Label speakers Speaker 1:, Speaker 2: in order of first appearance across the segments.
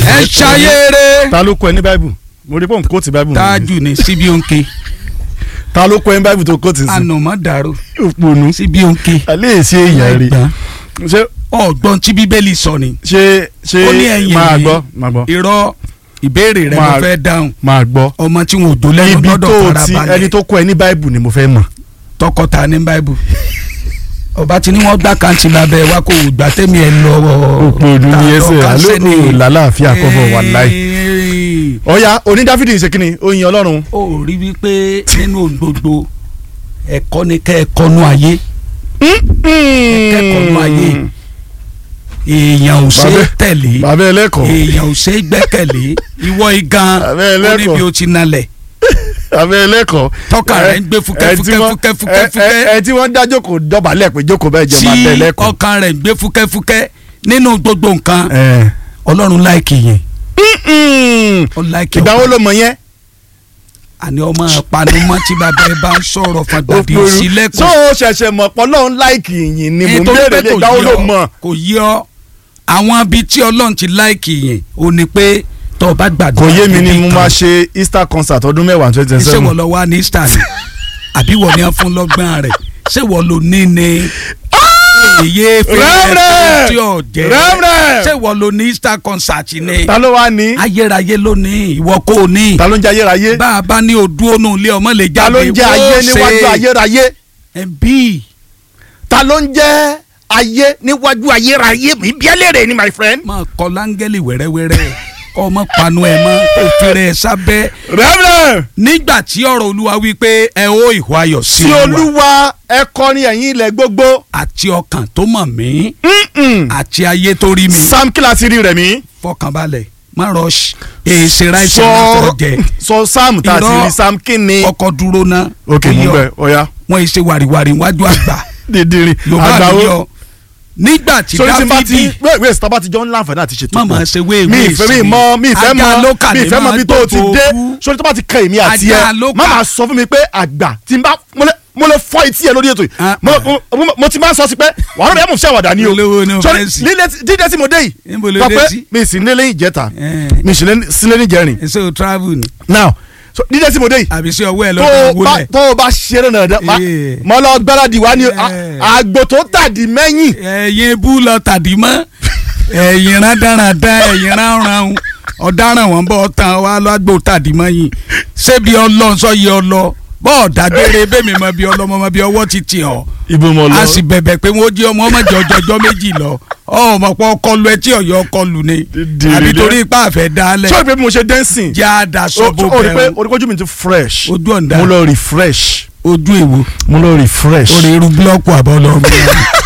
Speaker 1: ẹ ṣayére
Speaker 2: ta ló kọ ẹ ní báìbù mo rí pé òun kóòtù báìbù mi.
Speaker 1: tájù ní síbi òǹkè
Speaker 2: ta ló kọ ẹ ní báìbù tó kóòtù sí.
Speaker 1: ànàmọ́ dàrú
Speaker 2: òpònú.
Speaker 1: síbi òǹkè
Speaker 2: alẹ́ èsì èèyàn rí.
Speaker 1: Ẹgbàá.
Speaker 2: ṣé
Speaker 1: ọgbọ́n tí bíbélì sọ ni
Speaker 2: ṣé ṣé
Speaker 1: ó ní ẹ̀yìn
Speaker 2: máa
Speaker 1: mi.
Speaker 2: gbọ́ máa gbọ́
Speaker 1: irọ́ ìbéèrè rẹ ló
Speaker 2: Máa-
Speaker 1: fẹ́ dáhùn
Speaker 2: máa gbọ́.
Speaker 1: ọmọ tí wọn ò dó lẹ́nu
Speaker 2: ibi
Speaker 1: gbọ́dọ̀
Speaker 2: tó
Speaker 1: fara
Speaker 2: ti ẹni
Speaker 1: balẹ̀
Speaker 2: tó kọ ẹ ní báìbù ni mo fẹ́ mọ̀.
Speaker 1: tọkọta ní báìbù ọba tí ni wọn gbà kàǹtì lábẹ́ wa kò gbà tẹmí ẹ lọ
Speaker 2: òpònú ni ẹsẹ̀ àlọ́ làlàáfíà kọ́bọ̀ wà láì. ọ̀ya onídàáfídì ń ṣe kí ni ó yin ọlọ́run.
Speaker 1: ó rí wípé nínú ohun gbogbo ẹ̀kọ́ ni kẹ́ ẹ̀kọ́ nú ayé kẹ́kọ̀ọ́ nú ayé èèyàn ò ṣe é
Speaker 2: Bàbá-
Speaker 1: tẹ̀lé
Speaker 2: bàbá ẹlẹ́kọ̀ọ́
Speaker 1: èèyàn ò ṣe é gbẹ́kẹ̀lé ìwọ igan
Speaker 2: Bàbá
Speaker 1: ó ní
Speaker 2: ẹlẹ́kọ̀ọ́.
Speaker 1: bí o ti nalẹ̀
Speaker 2: bàbá ẹlẹ́kọ̀ọ́.
Speaker 1: Tọ́ka rẹ̀ ń gbé fúkẹ́,
Speaker 2: ẹ tí
Speaker 1: fúkẹ́,
Speaker 2: wọ́n-
Speaker 1: fúkẹ́, fúkẹ́,
Speaker 2: ẹ-
Speaker 1: fúkẹ́.
Speaker 2: ẹ- ẹ tí wọ́n dá jókòó dọ̀bálẹ̀ pé jókòó bẹ́ẹ̀ jẹ́
Speaker 1: tí
Speaker 2: máa tẹ̀ ẹlẹ́kọ̀ọ́.
Speaker 1: ọkàn rẹ̀ ń gbé fúkẹ́fúkẹ́ nínú gbogbo nǹkan
Speaker 2: Ẹ.
Speaker 1: ọlọ́run láìkì yẹn
Speaker 2: Mm.
Speaker 1: ó láìkì
Speaker 2: ìgbà wo ló mọ̀ yẹn.
Speaker 1: àní ọmọ panumọ́ tí bàbá ẹ bá ń sọ̀rọ̀ fàgbàdì
Speaker 2: so
Speaker 1: sílẹ̀kùn
Speaker 2: o ṣẹ̀ṣẹ̀ mọ̀ pọ̀ lọ́run láìkì yìnyín ni mò ń
Speaker 1: nítorí
Speaker 2: béèrè
Speaker 1: pé
Speaker 2: lé
Speaker 1: kò
Speaker 2: ìgbà wo
Speaker 1: yí
Speaker 2: ló
Speaker 1: ọ
Speaker 2: mọ̀.
Speaker 1: kò yí ọ àwọn ibi tí ọlọ́run ti láìkì yẹn ò ní pé tó o bá gbàdúrà
Speaker 2: kò yé mi ni
Speaker 1: níbi
Speaker 2: mo
Speaker 1: kan,
Speaker 2: máa ṣe Easter concert ọdún mẹ́wàá twenty twenty
Speaker 1: ṣé wọ́n
Speaker 2: seven.
Speaker 1: lọ wá ní Easter ni àbí wọ́n ní á fún lọ́gbọ́n rẹ̀ ṣé wọ́n lò ní ni èyí fẹ́ẹ́ tí ò jẹ́
Speaker 2: Reverend!
Speaker 1: ṣé wọ́n lò ní Easter concert ni
Speaker 2: ta ló wá ní.
Speaker 1: ayérayé ló ní ìwọ kò ní
Speaker 2: ta ló ń jẹ́ ayérayé.
Speaker 1: bá a bá ní odú ònú ilé ọmọ lè
Speaker 2: ta
Speaker 1: jáde
Speaker 2: ló ń jẹ́ ayé níwájú ayérayé.
Speaker 1: ẹbí
Speaker 2: ta ló ń jẹ́ ayé níwájú ayérayé mi bí ẹlẹ́rẹ̀ ni my friend.
Speaker 1: máa kọ láńgẹ́lì wẹ́rẹ́wẹ́rẹ́ kọ́ ọmọ panu ẹ̀ mọ́ kó fẹ́rẹ̀ ẹ̀ sábẹ́
Speaker 2: Reverend
Speaker 1: nígbà tí ọ̀rọ̀ olúwa wí pé ẹ ó ìhó ayọ̀ sí
Speaker 2: sí
Speaker 1: olúwa
Speaker 2: olúwa ẹ kọrin ẹ̀yin ilẹ̀ gbogbo.
Speaker 1: àti ọkàn tó mọ̀ mí
Speaker 2: Mm-mm.
Speaker 1: àti ayé tó rí mi
Speaker 2: sam kíláàsì rí rẹ̀ mí.
Speaker 1: fọkànbalẹ̀ má rush èsì ráìsì látọ̀ jẹ
Speaker 2: sọ sam tá a ti
Speaker 1: Irọ́.
Speaker 2: rí sam kíni.
Speaker 1: ọkọ̀ dúró ná
Speaker 2: ok mo
Speaker 1: Oyè ọ.
Speaker 2: bẹ ọya.
Speaker 1: wọn èsì wàrìwàrì wájú àgbà
Speaker 2: dídìrín
Speaker 1: yorùbá
Speaker 2: àgbàwo.
Speaker 1: àdúyọ nígbà tí
Speaker 2: sori tí n bá ti
Speaker 1: dáfídì
Speaker 2: wait wait tí bá ti jọ ń láǹfààní àti ṣètò
Speaker 1: Má máa ṣe wéèwé
Speaker 2: mi ìfẹ́ mi
Speaker 1: sí.
Speaker 2: mọ mi ìfẹ́
Speaker 1: Ajá
Speaker 2: mọ
Speaker 1: ló kà
Speaker 2: mi
Speaker 1: ní
Speaker 2: ìfẹ́ mọ
Speaker 1: máa
Speaker 2: bí tó o ti
Speaker 1: gbogbo
Speaker 2: dé
Speaker 1: ogún.
Speaker 2: sori tó bá ti kan èmi àti
Speaker 1: Ajá
Speaker 2: ẹ
Speaker 1: ló
Speaker 2: má
Speaker 1: kà.
Speaker 2: máa sọ fún mi pé àgbà tí n bá mo lè mo lè fọ etí ẹ lórí ètò yìí
Speaker 1: Ah.
Speaker 2: mo mo- mo ti máa sọ sí pé wàá rẹ̀ mú sí àwàdà ni o
Speaker 1: Olówó ni o
Speaker 2: sori
Speaker 1: fẹ́ sí.
Speaker 2: lílé tí- dídé tí mo dé yìí
Speaker 1: Níbo ló
Speaker 2: sọ
Speaker 1: dé
Speaker 2: pé
Speaker 1: sí?
Speaker 2: mi sì nílé ìjẹta
Speaker 1: Eh.
Speaker 2: mi sì lé- sí lé níjẹrin
Speaker 1: èso travel ni
Speaker 2: now so dídé tí mo dé yìí
Speaker 1: àbí sí ọwọ́ ẹ̀
Speaker 2: tó
Speaker 1: lọ́dọ̀
Speaker 2: o bá
Speaker 1: wọlé
Speaker 2: tó o bá ṣeré náà dá
Speaker 1: Eh.
Speaker 2: mọ lọ gbáradì wá ní
Speaker 1: Eh.
Speaker 2: àgbò tó tàdí mẹ́yìn
Speaker 1: ẹ̀yin bú lọ tàdí mọ́ ẹ̀yin rádaràdá ẹ̀yin ránran ọ̀daràn wọn bọ́ tán wá lọ́gbò tàdí mọ́ yìí ṣébi ọlọ́nsọ yìí ọlọ bọ́ọ̀ dágbére bẹ́ẹ̀mi mọ bí ọlọ́mọ mọ bí ọwọ́ ti tì ọ́
Speaker 2: ibo mo
Speaker 1: a sì bẹ̀bẹ̀ pé wọ́n jí ọmọ ọmọ jẹ ọjọ́jọ́ méjì lọ ọmọ pọ̀ ọkọlù etí ọ̀yọ́ ọkọlù ni
Speaker 2: Dídì
Speaker 1: àbí
Speaker 2: dídì.
Speaker 1: torí ipá àfẹ́ dálẹ̀
Speaker 2: sọ pé bí mo ṣe dancing
Speaker 1: jẹ́ àdàsọ bó
Speaker 2: o rí pé
Speaker 1: bẹ̀rù
Speaker 2: o rí pé ojú mi ti fresh
Speaker 1: ojú ọ̀ndà
Speaker 2: mo lọ refresh
Speaker 1: ojú èwo
Speaker 2: mo lọ refresh.
Speaker 1: orí irú búlọ́ọ̀kù àbọ̀ lọ mú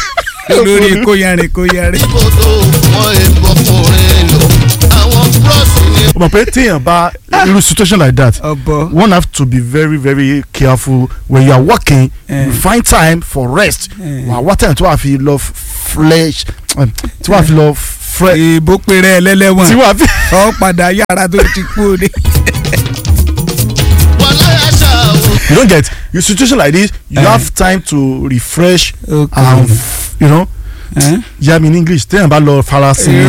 Speaker 1: lórí kóyàrin kóyàrin.
Speaker 3: kótó wọn èèpo ọkùnrin lò àwọn bros ni
Speaker 2: o mọ̀ pé téèyàn bá irú situation like that
Speaker 1: ọ̀bọ
Speaker 2: one have to be very very careful when you are working
Speaker 1: Eh.
Speaker 2: you find time for rest
Speaker 1: Eh.
Speaker 2: wà á wá time tí wàá fi lọ flesh tí wàá fi lọ fresh
Speaker 1: èèbó péré
Speaker 2: tí
Speaker 1: ẹlẹ́lẹ́wọ̀n
Speaker 2: wàá fi.
Speaker 1: ọ padà yàrá tó ti kú òde.
Speaker 3: wọn láyà ṣàwò.
Speaker 2: you don't get your situation like this you
Speaker 1: Eh.
Speaker 2: have time to refresh
Speaker 1: Okay.
Speaker 2: and f- you know
Speaker 1: Eh?
Speaker 2: yà mí ní english téèyàn bá lọ farasin